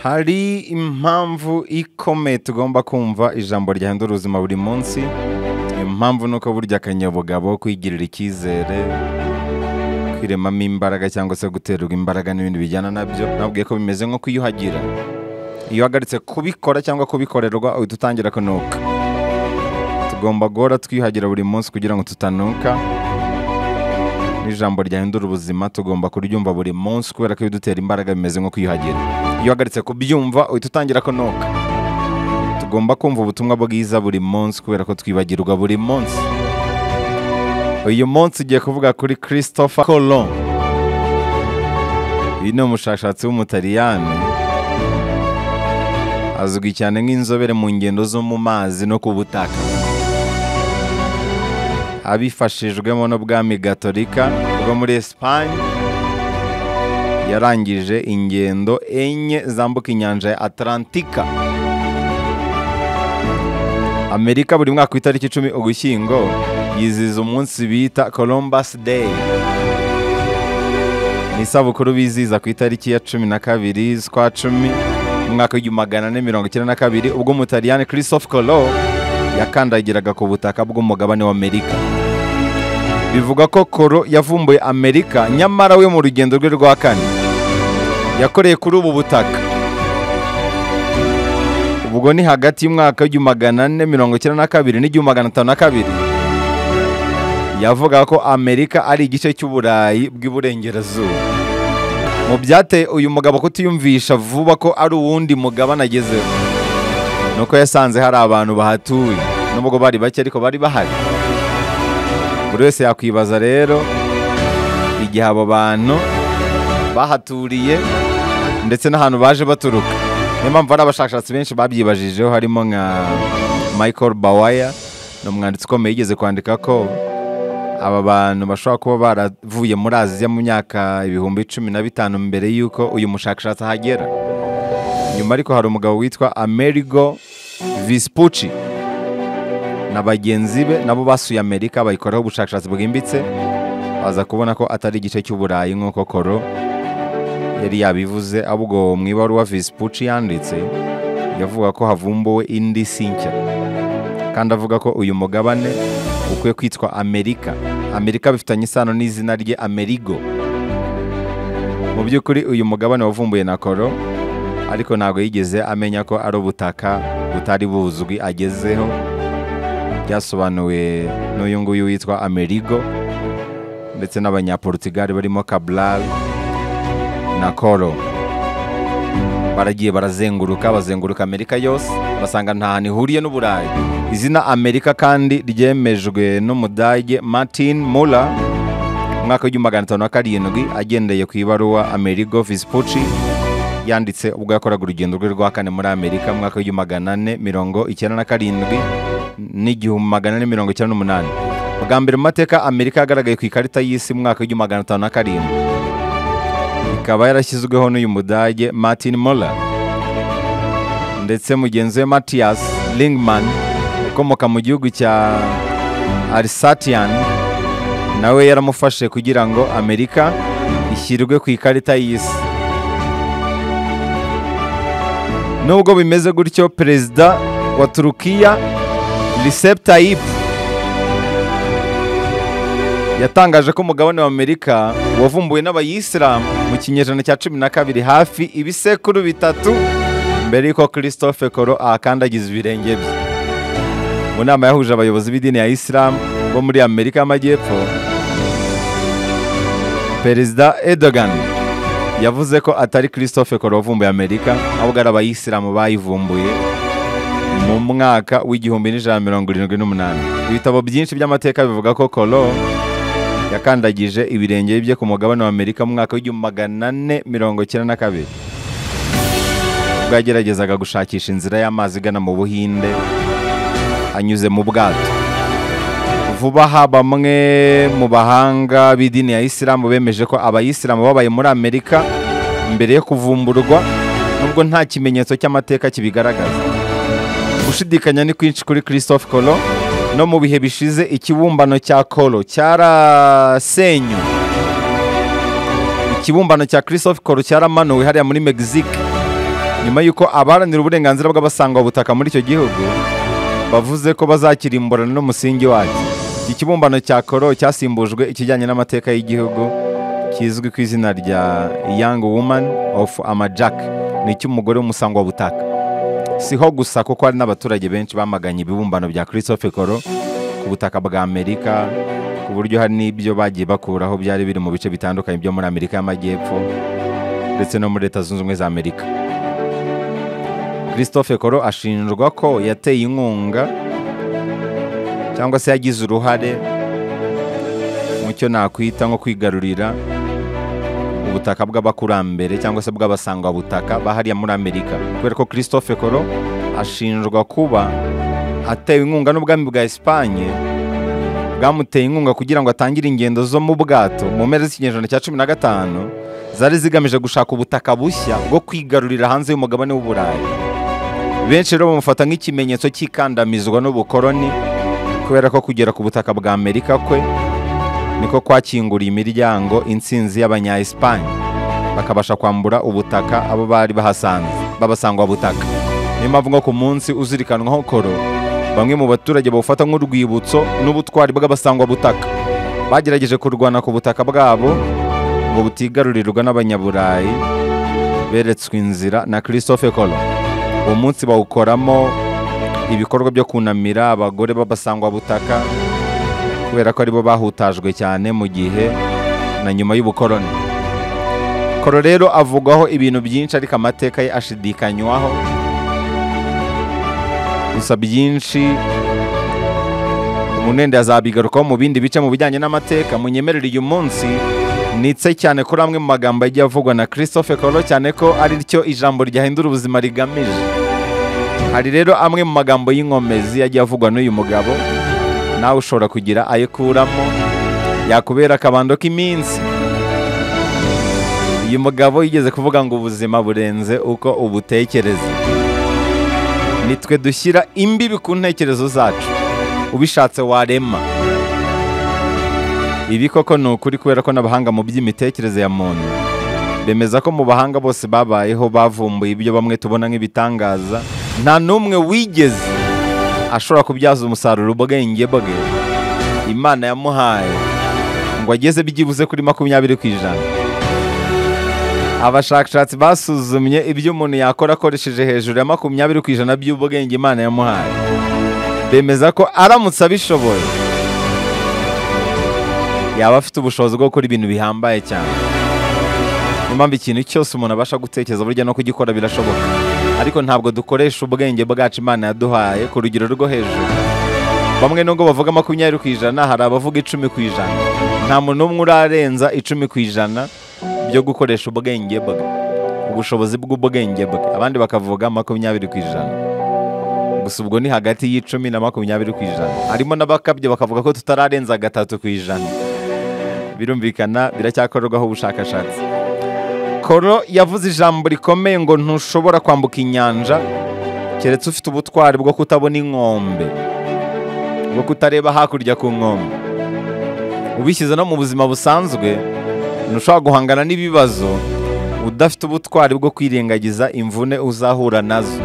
hari impamvu ikomeye tugomba kumva ijambo ryahindura ubuzima buri munsi impamvu ni uko burya akanyabugabo kwigirira icyizere kwiremamo imbaraga cyangwa se guterwa imbaraga n'ibindi bijyana nabyo nabwiye ko bimeze nko kwiyuhagira iyo uhagaritse kubikora cyangwa kubikorerwa uhita utangira kunuka tugomba guhora twiyuhagira buri munsi kugira ngo tutanuka n'ijambo ryahindura ubuzima tugomba kuryumva buri munsi kubera ko ibidutera imbaraga bimeze nko kwiyuhagira iyo uhagaritse kubyumva uhita utangira kunuka tugomba kumva ubutumwa bwiza buri munsi kubera ko twibagirwa buri munsi uyu munsi ugiye kuvuga kuri christopher colon uyu ni umushakashatsi w'umutaliyani azwi cyane nk'inzobere mu ngendo zo mu mazi no ku butaka abifashijwemo n'ubwami gatolika bwo muri esipanye yarangije ingendo enye zambuka inyanja ya atalantika amerika buri mwaka ku itariki icumi ugushyingo yizihiza umunsi bita columbus day ni isabukuru bizihiza ku itariki ya cumi na kabiri z'ukwa cumi mu mwaka w'igihumbi magana ane mirongo icyenda na kabiri ubwo umutaliyani christophe colo yakandagiraga ku butaka bw'umugabane w'amerika bivugwa ko koro yavumbuye amerika nyamara we mu rugendo rwe rwa kane yakoreye kuri ubu butaka ubwo ni hagati y'umwaka w'igihumbi magana ane mirongo icyenda na kabiri n'igihumbi magana atanu na kabiri yavuga ko amerika ari igice cy'uburayi bw'iburengerazuba mu byateye uyu mugabo kutiyumvisha vuba ko ari uwundi mugabane agezeho nuko yasanze hari abantu bahatuye nubwo bari bake ariko bari bahari buri wese yakwibaza rero igihe abo bantu bahaturiye ndetse n'ahantu baje baturuka niyo mpamvu hari abashakashatsi benshi babyibajijeho harimo nka michael bawaya ni umwanditsi ukomeye yigeze kwandika ko aba bantu bashobora kuba baravuye muri aziya mu myaka ibihumbi cumi na bitanu mbere y'uko uyu mushakashatsi ahagera nyuma ariko hari umugabo witwa amerigo visipuci na bagenzi be nabo basuye amerika bayikoraho ubushakashatsi bwimbitse baza kubona ko atari igice cy'uburayi nk'uko koro yari yabivuze ahubwo mu ibaruwa visipuci yanditse yavuga ko havumbuwe indi si nshya kandi avuga ko uyu mugabane ukwiye kwitwa amerika amerika bifitanye isano n'izina rye amerigo mu by'ukuri uyu mugabane wavumbuye na koro ariko ntabwo yigeze amenya ko ari ubutaka butari buzwi agezeho byasobanuwe n'uyu nguyu witwa amerigo ndetse n'abanyaporutigali barimo kabral na koro baragiye barazenguruka bazenguruka amerika yose basanga nta hantu ihuriye n'uburayi izina amerika kandi ryemejwe n'umudage martin mula umwaka w'igihumbi magana atanu na karindwi agendeye ku ibaruwa amerigo visipuci yanditse ubwo yakoraga urugendo rwe rwa kane muri amerika mu mwaka w'igihumbi magana ane mirongo icyenda na karindwi n'igihumbi magana ane mirongo icyenda n'umunani bwa mbere mu mateka amerika yagaragaye ku ikarita y'isi mu mwaka w'igihumbi magana atanu na karindwi ikaba yarashyizweho n'uyu mudage martin Moller ndetse mugenzi we Matthias Lingman ukomoka mu gihugu cya Alsatian nawe yaramufashe kugira ngo Amerika ishyirwe ku ikarita y'isi nubwo bimeze gutyo perezida wa Turukiya Recep Tayyip yatangaje ko umugabane w'amerika wavumbuwe n'abayisilamu mu kinyejana cya cumi na kabiri hafi ibisekuru bitatu mbere y'uko christophe koro ahakandagiza ibirenge bye mu nama yahuje abayobozi b'idini ya isilamu bo muri amerika y'amajyepfo perezida edogan yavuze ko atari christophe koro wavumbuye amerika ahubwo ari abayisilamu bayivumbuye mu mwaka w'igihumbi n'ijana mirongo irindwi n'umunani ibitabo byinshi by'amateka bivuga ko koro yakandagije ibirenge bye ku mugabane wa amerika mu mwaka w'igihumbi magana ane mirongo icyenda na kabiri ubwo yageragezaga gushakisha inzira y'amazi igana mu buhinde anyuze mu bwato vuba aha bamwe mu bahanga b'idini ya isilamu bemeje ko abayisilamu babaye muri amerika mbere yo kuvumburwa nubwo nta kimenyetso cy'amateka kibigaragaza gushidikanya ni kwinshi kuri christophe colo no mu bihe bishize ikibumbano cya koro cyarasenyu ikibumbano cya christophe koro cyaramanuwe hariya muri mexique nyuma y'uko abaharanira uburenganzira bw'abasangwa butaka muri icyo gihugu bavuze ko bazakirimburana n'umusingi wacyo iki kibumbano cya koro cyasimbujwe ikijyanye n'amateka y'igihugu kizwi ku izina rya young woman of amajak ni icy'umugore w'umusangwa butaka siho gusa kuko hari n'abaturage benshi bamaganye ibibumbano bya christophe koro ku butaka bwa amerika ku buryo hari n'ibyo bagiye bakuraho byari biri mu bice bitandukanye byo muri amerika y'amajyepfo ndetse no muri leta zunze ubumwe za amerika christophe koro ashinjwa ko yateye inkunga cyangwa se yagize uruhare mu cyo nakwita nko kwigarurira ubutaka bw'abakurambere cyangwa se bw'abasangwabutaka bahariya muri amerika kubera ko christophe koro ashinjwa kuba atewe inkunga n'ubwami bwa esipanye bwamuteye inkunga kugira ngo atangire ingendo zo mu bwato mu mpera z'ikinyejana cya cumi na gatanu zari zigamije gushaka ubutaka bushya bwo kwigarurira hanze y'umugabane w'uburayi benshi rero bamufata nk'ikimenyetso cy'ikandamizwa n'ubukoroni kubera ko kugera ku butaka bwa amerika kwe niko kwakinguriye imiryango insinzi y'abanya esipanye bakabasha kwambura ubutaka abo bari bahasanze b'abasangwabutaka niyo mpamvu nko ku munsi uzirikanwaho koro bamwe mu baturage bawufata nk'urwibutso n'ubutwari bw'abasangwabutaka bagerageje kurwana ku butaka bwabo ngo butigarurirwa n'abanyaburayi beretswe inzira na christophe kolo uwo munsi bawukoramo ibikorwa byo kunamira abagore b'abasangwabutaka kubera ko aribo bahutajwe cyane mu gihe na nyuma y'ubukoroni koro rero avugwaho ibintu byinshi ariko amateka ye ashidikanywaho gusa byinshi umunende azabigarukaho mu bindi bice mu bijyanye n'amateka munyemerere uyu munsi nitse cyane kuri amwe mu magambo yagiye avugwa na christophe koro cyane ko ari ryo ijambo ryahindura ubuzima rigamije hari rero amwe mu magambo y'inkomezi yagiye avugwa n'uyu mugabo nawe ushobora kugira ayo kuramo yakubera akabando k'iminsi uyu mugabo yigeze kuvuga ngo ubuzima burenze uko ubutekereza nitwe dushyira imbibi ku ntekerezo zacu ubishatse warema ibi koko ni ukuri kubera ko n'abahanga mu by'imitekerereze ya muntu bemeza ko mu bahanga bose babayeho bavumbuye ibyo bamwe tubona nk'ibitangaza nta n'umwe wigeze ashobora kubyaza umusaruro ubwenge bwe imana yamuhaye ngo ageze byibuze kuri makumyabiri ku ijana abashakashatsi basuzumye ibyo umuntu yakora akoresheje hejuru ya makumyabiri ku ijana by'ubwenge imana yamuhaye bemeza ko aramutse abishoboye yaba afite ubushobozi bwo gukora ibintu bihambaye cyane niyo mpamvu ikintu cyose umuntu abasha gutekereza burya no kugikora birashoboka ariko ntabwo dukoresha ubwenge bwacu imana yaduhaye ku rugero rwo hejuru bamwe nubwo bavuga makumyabiri ku ijana hari abavuga icumi ku ijana nta muntu n'umwe urarenza icumi ku ijana byo gukoresha ubwenge bwe ubushobozi bw'ubwenge bwe abandi bakavuga makumyabiri ku ijana gusa ubwo ni hagati y'icumi na makumyabiri ku ijana harimo n'abakabye bakavuga ko tutararenza gatatu ku ijana birumvikana biracyakorerwaho ubushakashatsi koro yavuze ijambo rikomeye ngo ntushobora kwambuka inyanja keretse ufite ubutwari bwo kutabona inkombe bwo kutareba hakurya ku nkombe ubishyize no mu buzima busanzwe ntushobora guhangana n'ibibazo udafite ubutwari bwo kwirengagiza imvune uzahura nazo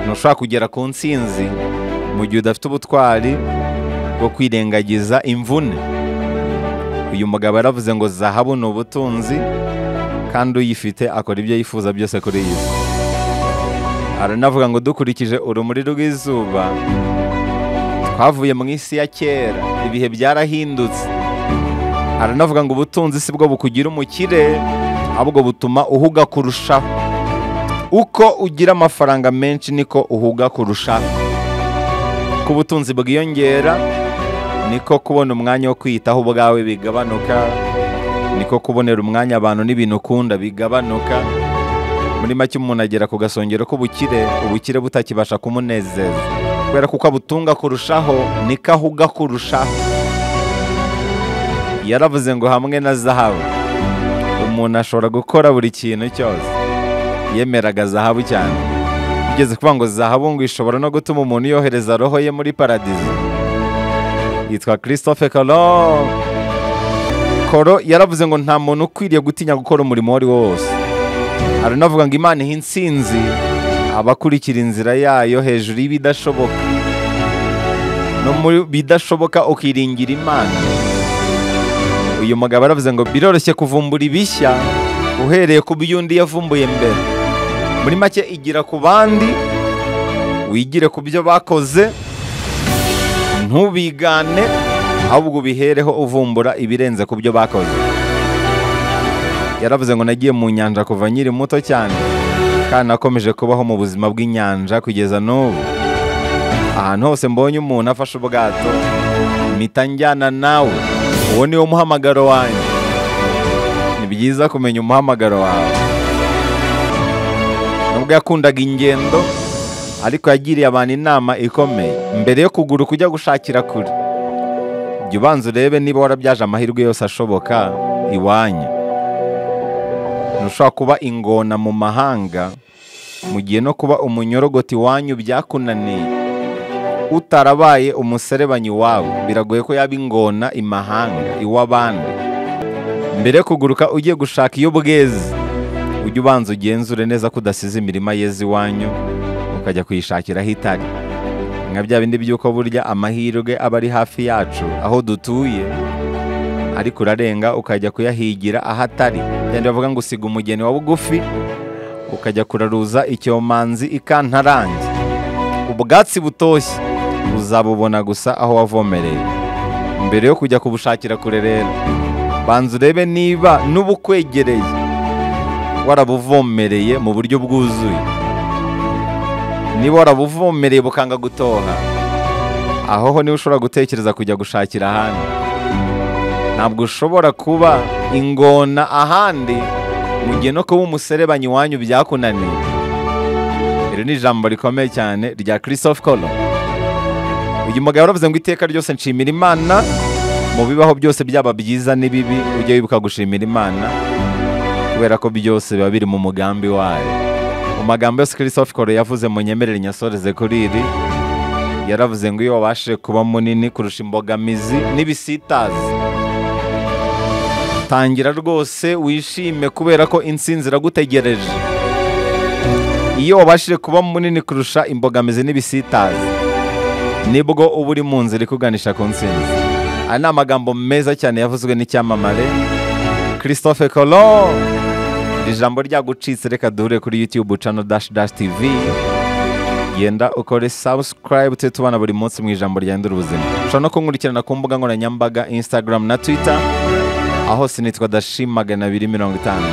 ntushobora kugera ku nsinzi mu gihe udafite ubutwari bwo kwirengagiza imvune uyu mugabo yaravuze ngo zahabu ni ubutunzi kandi uyifite akora ibyo yifuza byose kuri iyi si aranavuga ngo dukurikije urumuri rw'izuba twavuye mu isi ya kera ibihe byarahindutse aranavuga ngo ubutunzi si bwo bukugira umukire ahubwo butuma uhuga kurushaho uko ugira amafaranga menshi niko uhuga kurushaho ku butunzi bwiyongera niko kubona umwanya wo kwiyitaho ubwawe bigabanuka niko kubonera umwanya abantu n'ibintu ukunda bigabanuka muri make umuntu agera ku gasongero k'ubukire ubukire butakibasha kumunezeza kubera ko uko abutunga kurushaho niko ahuga kurushaho yaravuze ngo hamwe na zahabu umuntu ashobora gukora buri kintu cyose yemeraga zahabu cyane ugeze kuvuga ngo zahabu ngo ishobora no gutuma umuntu yohereza roho ye muri paradizo yitwa christophe Colomb koro yaravuze ngo nta muntu ukwiriye gutinya gukora umurimo uwo ari wo wose hari unavuga ngo imana ihe insinzi abakurikira inzira yayo hejuru y'ibidashoboka no muri bidashoboka ukiringira imana uyu mugabo aravuze ngo biroroshye kuvumbura ibishya uhereye ku byo undi yavumbuye mbere muri make igira ku bandi wigire ku byo bakoze ntubigane ahubwo ubihereho uvumbura ibirenze ku byo bakoze yaravuze ngo nagiye mu nyanja kuva nkiri muto cyane kandi nakomeje kubaho mu buzima bw'inyanja kugeza n'ubu ahantu hose mbonye umuntu afashe ubwato mpita njyana nawe uwo niwo muhamagaro wanjye ni byiza kumenya umuhamagaro wawe nubwo yakundaga ingendo ariko yagiriye abantu inama ikomeye mbere yo kugura kujya gushakira kure jya ubanza urebe niba warabyaje amahirwe yose ashoboka iwanyu ntushobora kuba ingona mu mahanga mu gihe no kuba umunyorogoti iwanyu byakunaniye utarabaye umuserebanyi wawe biragoye ko yaba ingona imahanga iw'abandi mbere yo kuguruka ugiye gushaka iyo bweze ujye ubanza ugenzure neza ko udasize imirima yeze iwanyu ukajya kuyishakira aho itari nka bya bindi by'uko burya amahirwe aba ari hafi yacu aho dutuye ariko urarenga ukajya kuyahigira aho atari byandi bavuga ngo usiga umugeni wa bugufi ukajya kuraruza icyomanzi ikantarange ubwatsi butoshye uzabubona gusa aho wavomereye mbere yo kujya kubushakira kure rero banza urebe niba n'ubukwegereye warabuvomereye mu buryo bwuzuye niba warabuvomereye bukanga gutoha aho ho niho ushobora gutekereza kujya gushakira ahandi ntabwo ushobora kuba ingona ahandi mu gihe no kuba umuserebanyi wanyu byakunaniye iri ni ijambo rikomeye cyane rya christophe Colomb uyu mugabo yaravuze ngo iteka ryose nshimira imana mu bibaho byose byaba byiza n'ibibi ujye wibuka gushimira imana kubera ko byose biba biri mu mugambi wayo mu magambo yose christophe Colomb yavuze mu nyemerere nyasoreze kuri iri yaravuze ngo iyo wabashije kuba munini kurusha imbogamizi n'ibisitazi tangira rwose wishime kubera ko insinzi iragutegereje iyo wabashije kuba munini kurusha imbogamizi n'ibisitazi nibwo uba uri mu nzira ikuganisha ku nsinzi aya ni amagambo meza cyane yavuzwe n'icyamamare christophe Colomb ijambo ryagucitse reka duhure kuri youtube channel dash dash tv genda ukore subscribe tujye tubana buri munsi mu ijambo ryahindura ubuzima ushobora no kunkurikirana ku mbuga nkoranyambaga instagram na twitter aho sinitwa dashi magana abiri mirongo itanu